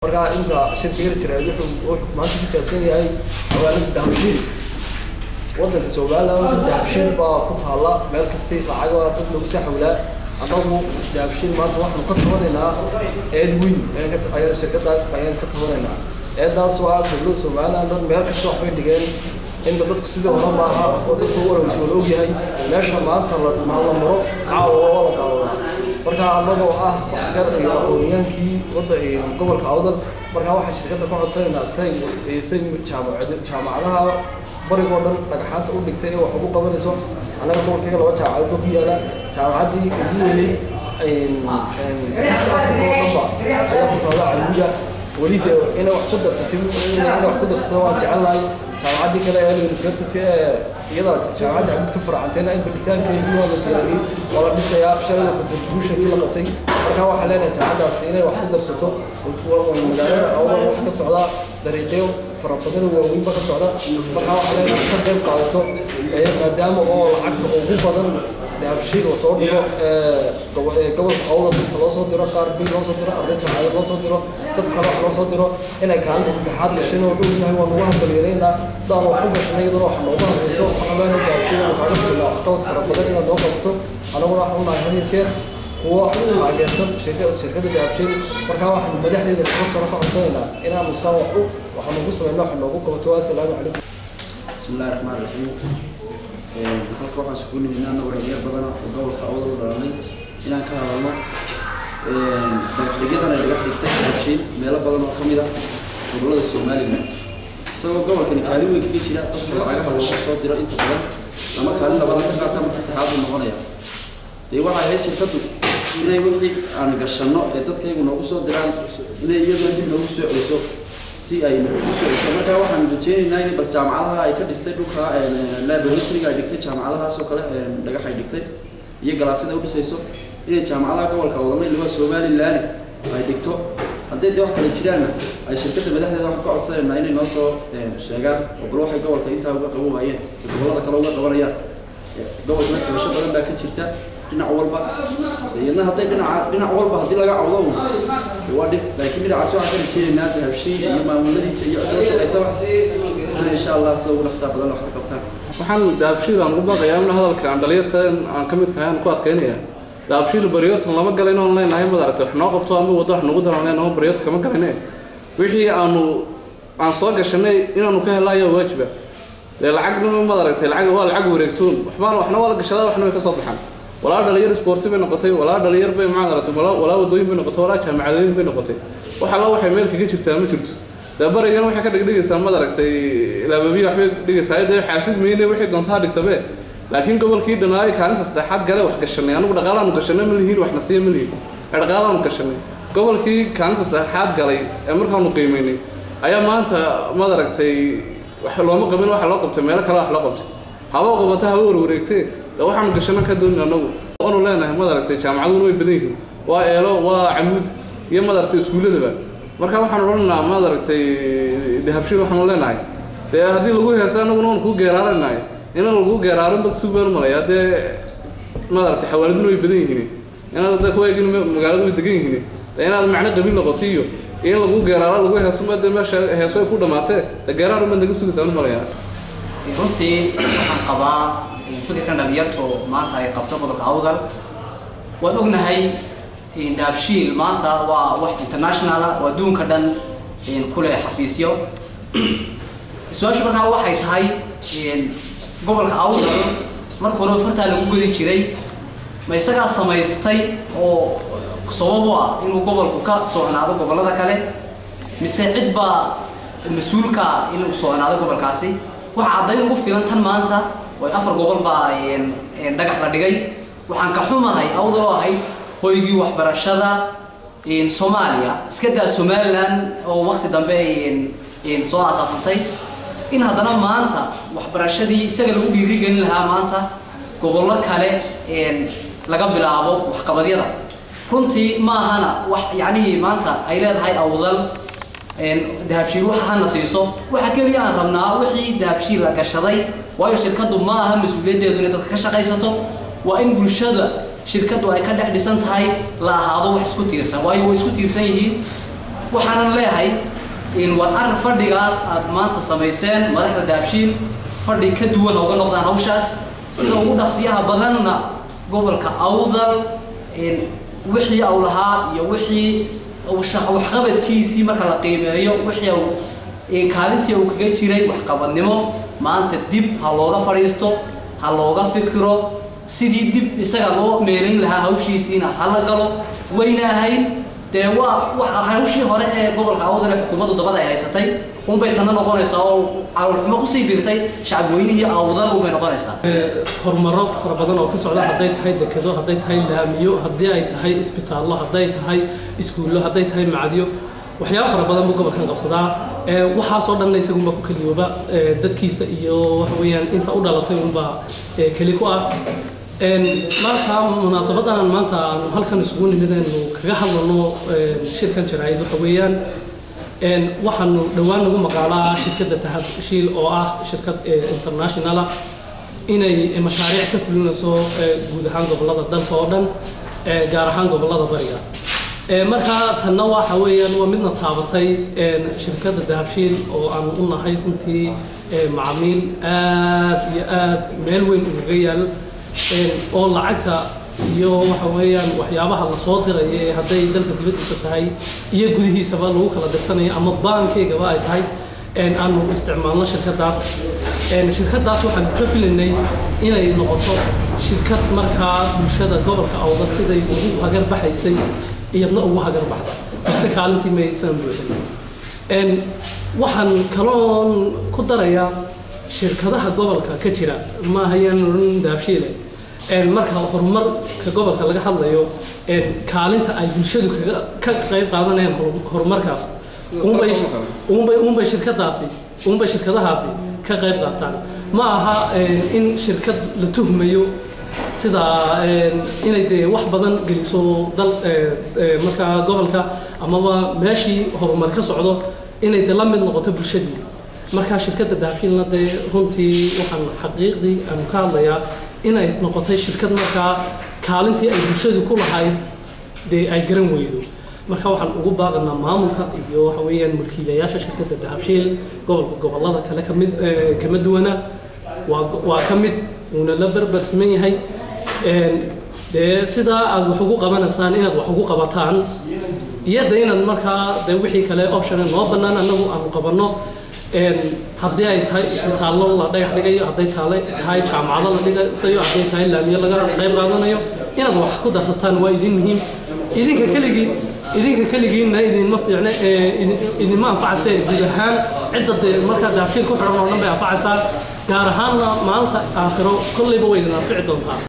markaa inta shirkiga jira wuxuu maanta ku saabsan yahay hawaalada dahabshiil wadanka somaliland dahabshiil baa ku taalla meel kasti lacaga dad lagu soo xawlaa annagu dahabshiil maanta waxaanu ka tabanaynaa eed weyn ayaan shirkada ayaan ka tabanaynaa eedaas waa dowladda somaliland dad meel kasta waxbay dhigeen inta dadku sidii hore maaha oo dadku waraysa wala ogyahay meesha maanta la maro caawa waa la daawadaa marka annagoo ah waxgar iyo aqooniyaankii wadda gobolka awdal markaa waxaan shirkadda ka codsanaynaa say say jaamacadaha barigoo dhan dhagaxaanta u dhigtay ee wax ugu qabanayso annaga gobolkayga laba jaamacadood ba ku yaala jaamacaddii ugu weynay east africa oo dhanba ayaa ku taala caluuya weli de inay wax ku darsatay inay wax ku darsato waan jecelnahay jaamacaddii kale ee university ee iyada jaamacadda cabud ka faracantayna in badisaankeedii waa la diyaariyey waa la dhisayaa shalada contributionkii la qabtay markaa waxaa leenahay jaamacaddaasi inay wax ku darsato magaalada awdal wax ka socda dariiqyo fara badan waaweynba ka socda markaa waxaa leenahay ka qayb qaadato maadaama oo lacagta ugu badan dahabshiil lasoo dhigo gobolka awdal dadka loo soo diro qaar bil loo soo diro arday jaamacada loo soo diro dad kale wax loo soo diro inay kaalinta saddexaad gashan oo dhownahay waa nagu hambalyeelaynaa si aan wax u gashanay iyaduna wax noogu hambayso waxaan leenahay dahabshiil kaaga filnaa waxqabad fara badan inaad noo qabato anaguna waxaan unahay had iyo jeer kuwa taageersan shirkadda dahabshiil markaa waxaanu madaxdeeda kasoo ka codsanaynaa inaanu saa wax u waxaanu ugu samayna wax noogu qabato assalaamu calaykum bismillahi raxmaan raxiim halka waxaan iskugu nimidna anagoo dhalinyar badan oo gobolka awdal u dhalanay inaan ka hadalno dhagaxdhigyadan ay dhagax dhigtay dahabshiil meelo badan oo kamid ah gobolada somaliland isagoo gobolkani kaalin weyn kaga jira dadka lacagaha loogu soo diro inta badan ama kaalin labadan ka qaata marka saddexaad buu noqonaya dee waxay ahayd shirkaddu inay wixii aan gashanno ee dadkaygu noogu soo diraan inay iyaduna dib noogu soo celiso si ay u soo celiso markaa waxaan rajeynaynaa in bal jaamacadaha ay ka dhistay dhulka laboratoryga ay dhigtay jaamacadahaas oo kale dhagax ay dhigtay iyo galaasida u dhisayso inay jaamacadaha gobolka wadamay liba somaliland ay dhigto hadday dee wax kale jiraanna ay shirkadda madaxdeeda waxaan ka codsanaynaa inay noo soo sheegaan oo bal waxay gobolka intaa uga qaban waayeen gobollada kale uga qabanayaan gobolkana kabasho badan baa ka jirta dhinac walba iyadna hadday dhinaca dhinac walba haddii laga cawdo waa dhib laakiin dhinacaas waxaan ka rajeynaynaa dahabshiil iyo maamuladiisa iyo cidoo shaqaysaba in insha allah sida ugu dhaqsaa badan wax ka qabtaan waxaan dahabshiil aan ugu baaqayaa in hadalka aan dhalinyarta aan ka mid kahay aan ku adkaynaya dahabshiil baryotan lama galayno on leenahay mad aragtay wax noo qabto ama waddo wax nagu daran leenaho baryota kama galayne wixii aanu aan soo gashanay inaanu ka helna ayaa waajiba dee lacagna mad aragtay lacag waa lacag wareegtoon waxbaan waxna waa la gashadaa waxna way ka soo baxaan walaa dhalinyar sporti bay noqotay walaa dhalinyar bay maxaad aragtay walaa wadooyin bay noqotay walaa jaamacadooyin bay noqotay wax alla waxay meel kaga jirtaa ma jirto dee barigana waxay ka dhigdhigaysaa mad aragtay laababiya waxbay dhigaysaa dee xaasid mayne wixii doontaa dhigtabe laakiin gobolkii dhanaayo kaalinta saddexaad gale wax gashanay anigu dhaqaalaanu gashanay ma lihiin waxna siiya ma lihiin ee dhaqaalaanu gashanay gobolkii kaalinta saddexaad galay ee markaanu qiimaynay ayaa maanta mad aragtay wax looma qabin waxa loo qabtay meelo kale wax loo qabtay haba qabata haba warwareegtee dee waxaanu gashana ka doonin anagu waanu leenahay mad aragtay jaamacaduna way badan yihiin waa eelo waa camuud iyo mad aragtay iskuulladaba marka waxaan odhanaynaa mad aragtay dahabshiil waxaanu leenahay dee haddii lagu heesa anaguna waan kuu geeraaranahay inaan lagu geeraarin bad si baan malaya dee mad aragtay xawaaladuna way badan yihiin inaad da kuwaagin magaalada way degan yihiin dee inaad macno qabiil noqoto iyo in lagu geeraaro lagu heeso ma dee meesha heeso ay ku dhamaatee dee geeraar baad naga sugaysaa malaya runtii waxaan qabaa fikirkan dhalinyartu maanta ay qabto gobolka awdal waan ognahay dahabshiil maanta waa wax international ah oo adduunka dhan kule xafiisyo su-aashu markaa waxay tahay gobolka awdal marka hore fartaa lagu godi jiray ma isagaa samaystay oo sabab u ah inuu gobolku ka socnaado gobollada kale mise cid baa mas-uulka inuu socnaado gobolkaasi waxa caddayn ugu filan tan maanta oo afar gobol baa dhagax la dhigay waxaan ka xumahay awdal oo ahayd hoygii waxbarashada soomaaliya iska daa somaliland oo waqti dambe soo aasaasantay in haddana maanta waxbarashadii isaga lagu dhiirigelin lahaa maanta gobollo kale laga bilaabo waxqabadyada runtii maahana wax yacnihii maanta ay leedahay awdal dahabshiil waxa hana siiso waxa keliya aan rabnaa wixii dahabshiil la gashaday waayo shirkaddu ma aha mas-uuliyaddeedu inay dadka ka shaqaysato waa in bulshada shirkaddu ay ka dhex dhisan tahay la ahaado wax isku tiirsan waayo way isku tiirsan yihiin waxaanan leeyahay in war arrin fadhigaas aad maanta samayseen madaxda daabshiil fadhi ka duwan uga noqdaan hawshaas sida ugu dhaqsiyaha badanna gobolka awdal in wixii uu lahaa iyo wixii uu shaq- waxqabadkiisii marka la qiimeeyo wixii uu in kaalintii uu kaga jiray waxqabadnimo maanta dib ha looga fadhiisto ha looga fikiro sidii dib isaga loo meelayn lahaa hawshiisiina hala galo wayna ahayd dee waa waa hawshii hore ee gobolka awdal ee xukuumaddu dabada ay haysatay unbay tana noqonaysaa oo calolxumo kusii biirtay shacabweynihii awdal unbay noqonaysaa horumaro fara badan oo ka socda hadday tahay dekedo hadday tahay laamiyo haddii ay tahay isbitaallo hadday tahay iskuullo hadday tahay macadyo waxyaabo fara badan buu gobolkan qabsadaa ee waxaasoo dhanna isagunba ku keliyooba ee dadkiisa iyo waxa weeyaan inta u dhalatay unbaa ee keli ku ah Een, marka munaasabadan maanta aanu halkan isugu nimidaynu kaga hadlano een, shirkan jaraa'id waxa weeyaan een, waxaanu dhowaan nagu maqaalaa shirkadda tahabshiil oo ah shirkad ee, international ah inay mashaariic ka fulinayso ee, guud ahaan gobollada dalka oo dhan ee, gaar ahaan gobollada bariga Ee, marka tanna waxa weeyaan waa midna taabatay een, shirkadda dahabshiil oo aan u nahay runtii ee, macaamiil aad iyo aad meel weyn ugaga yaal een, oo lacagta iyo waxa weeyaan waxyaabaha la soo diraya ee hadday dalka dibaddiisa tahay iyo gudihiisaba lagu kala dirsanayo ama baankeygaba ay tahay een, aanu isticmaalno shirkaddaas Een, shirkaddaas waxaan ka filaynay inay noqoto shirkad markaa bulshada gobolka awdal siday ugu hagar baxaysay iyadna ugu hagar baxda balse kaalintii maysan buuxin Een, waxaan kaloon ku darayaa shirkadaha gobolka ka jira ma hayaan oran daabshiile Een, marka horumarka gobolka laga hadlayo een, kaalinta ay bulshadu kaga ka qayb qaadanayaan horu- horumarkaas unbay unbay unbay shirkadaasi unbay shirkadahaasi ka qayb qaataan ma aha een, in shirkad la tuhmayo sida een, inay dee wax badan geliso dal ee, ee, markaa gobolka amaba meeshii horumar ka socdo inay de la mid noqoto bulshadii markaa shirkadda dahabshiilna dee runtii waxaan xaqiiqdii aanu ka hadlayaa inay noqotay shirkad markaa kaalintii ay bulshadu ku lahayd dee ay garan weydo marka waxaan ugu baaqanaa maamulka iyo waxa weeyaan mulkiilayaasha shirkadda dahabshiil gobolka gobollada kale ka mid ee, kama duwana waa waa ka mid uuna la berber siman yahay Een, dee sidaa aad wax ugu qabanaysaan inaad wax ugu qabataan iyo de inaad markaa de wixii kale option noo bannaan annagu aanu qabanno Een, haddii ay tahay isbitaallo la dhagax dhigayo hadday taale tahay jaamacado la dhigayo hadday tahay laamiyo laga qayb qaadanayo inaad wax ku darsataan waa idin muhiim idinka keligii idinka keligiinna idinma fiicne ee, idin- idinma anfacayse guud ahaan cidda dee markaa daabshiil ku xidhan oo dhan bay anfacaysaa gaar ahaanna maalinta aakhiro kollayba way idin anfici doontaa